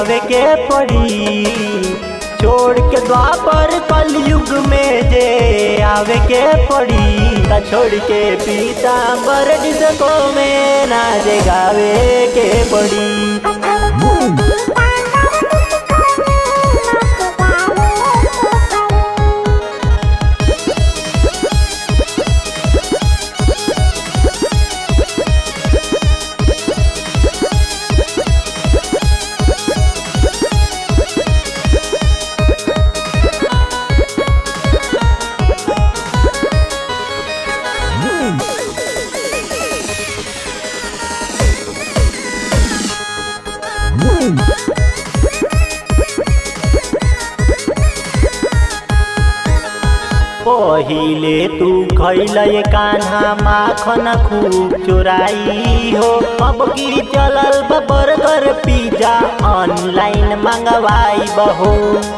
गावे के पड़ी छोड़ के द्वापर कलयुग में जे आवे के पड़ी त छोड़ के पीताम्बर डिस्को में नाच गावे के पड़ी पहिले तू खैल कान्हा माखन खूब चोराई हो अब की चलल बा बर्गर पिज्जा ऑनलाइन मंगवाई बहो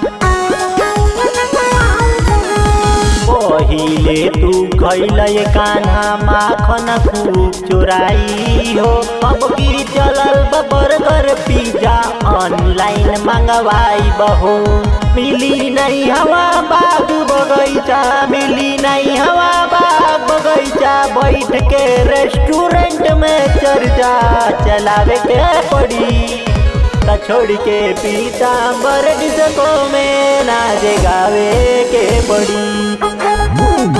पहिले तू खैल कान्हा माखन खूब चोराई हो अब की चलल बा बर्गर पिज्जा ऑनलाइन मंगवाई बहो मिली नहीं हवा बाग बगैचा मिली नहीं हवा बाग बगैचा बैठ के रेस्टोरेंट में चर्चा चलावे के पड़ी त छोड़ के पीताम्बर डिस्को में नाच गावे के पड़ी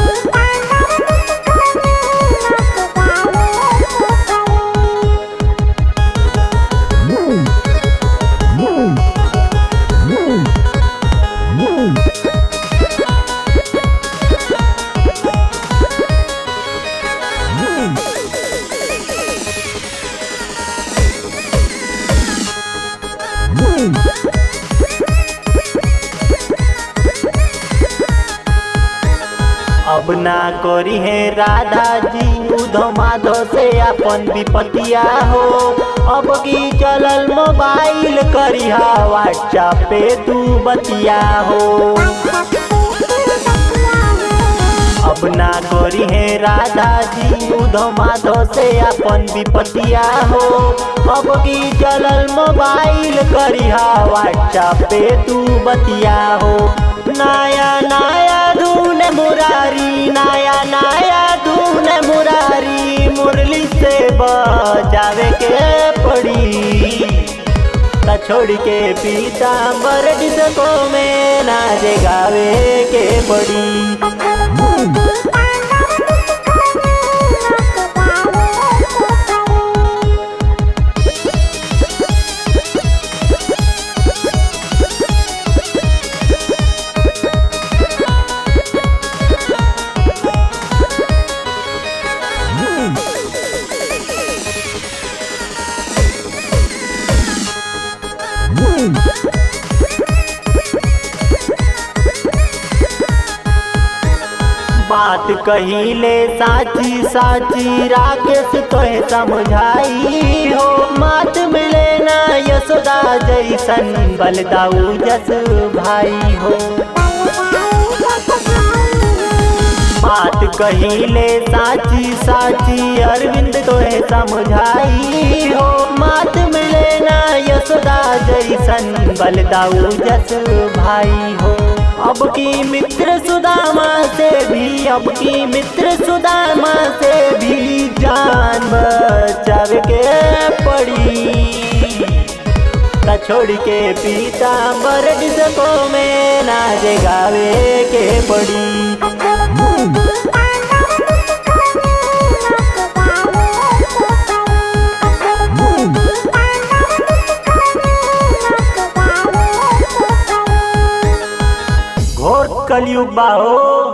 अब ना करी है राधा जी उधो माधो से अपन विपतिया हो अब की चलल मोबाइल करिहा व्हाट्सएप पे तू बतिया हो अब ना करी है राधा जी उधो माधो से अपन विपतिया हो अब की चलल मोबाइल करिहा व्हाट्सएप पे तू बतिया हो नया नया धून मुरारी नया नया धून मुरारी मुरली से बजावे के पड़ी त छोड़ के पीताम्बर डिस्को में नाच गावे के पड़ी बात कहिले साची साची राकेश तोहे समझाई हो मात मिले ना यशोदा जैसन बलदाऊ जस भाई हो बात कहिले साची साची अरविंद तोहे समझाई हो मात मिले ना यशोदा जैसन बलदाऊ जस भाई हो अब की मित्र सुदामा से भी अब की मित्र सुदामा से भी जान बचावे के पड़ी त छोड़ के पीताम्बर डिस्को में नाच गावे के पड़ी घोर कलयुग बाहो